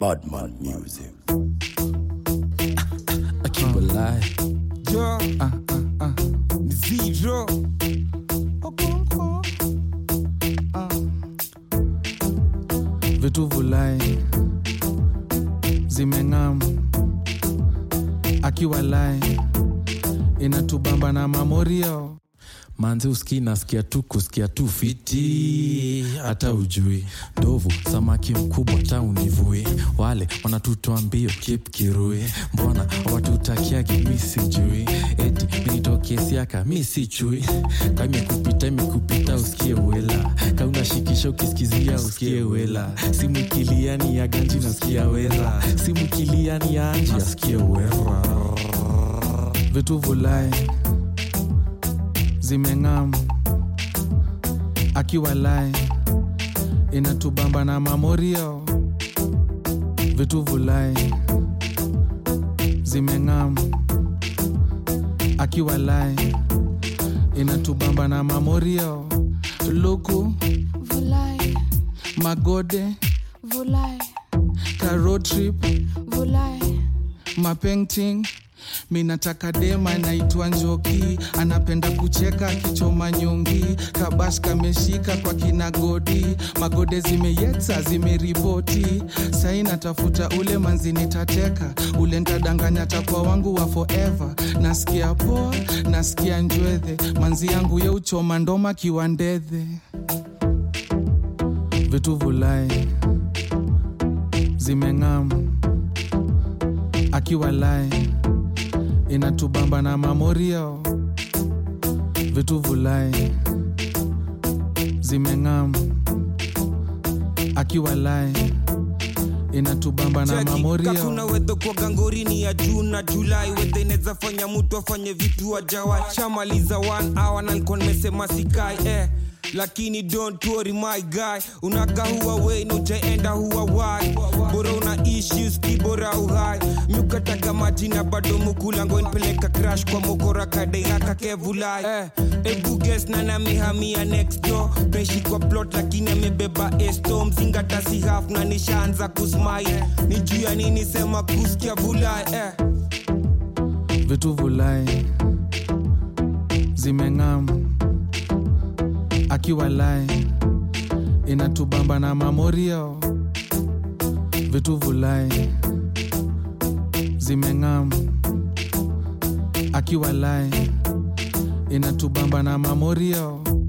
Badman Music. I keep it alive. Ja, Uh, uh, uh. ni zero. Okonkwo. Vitu vulai zimeng'am akiwa lai inatubamba na mamorio manzi uski nasikia tu kusikia tu fiti hata ujui ndovu samaki mkubwa ta univui wale wanatutoa mbio kip kirui mbona watutakiagi mi sijui eti minitokesiaka mi si chui ka imekupita imekupita usikie wela ka unashikisha ukisikizia usikie wela simu ikiliani ya ganji nasikia wera simu ikiliani ya anji asikie wera vitu vulai zimeng'am akiwa lai inatubamba na mamorio vitu vulai zimeng'am akiwa lai inatubamba na mamorio luku Vulai, magode vulai, road trip vulai, mapainting minataka dema naitwa njoki anapenda kucheka akichoma nyongi kabash kameshika kwa kinagodi magode zimeyetsa zimeripoti sai natafuta ule manzi nitateka ule ntadanganya takwa wangu wa forever nasikia poa nasikia njwedhe manzi yangu ye uchoma ndoma kiwandedhe vitu vulai zimeng'am akiwa lai inatubamba na mamorio vitu vulai zimeng'am akiwa lai inatubamba na Cheki, mamorio kakuna wedho kwa gangorini ya juu na julai wedhe inaweza fanya mtu afanye vitu ajawai shamaliza one hour na nilikuwa nimesema sikai eh lakini don't worry my guy unaka huwa wei na ujaenda huwa wai bora una issues kibora uhai miukataga maji na bado mukulango npeleka crash kwa mokora kadeaka kevulai eh, ebuges na namihamia next door peshi kwa plot lakini amebeba esto mzingata si half na nishaanza kusmai ni juu ya nini sema kusikia vulai eh. vitu vulai zimeng'am akiwa lai inatubamba na mamorio vitu vulai zimeng'am akiwa lai inatubamba na mamorio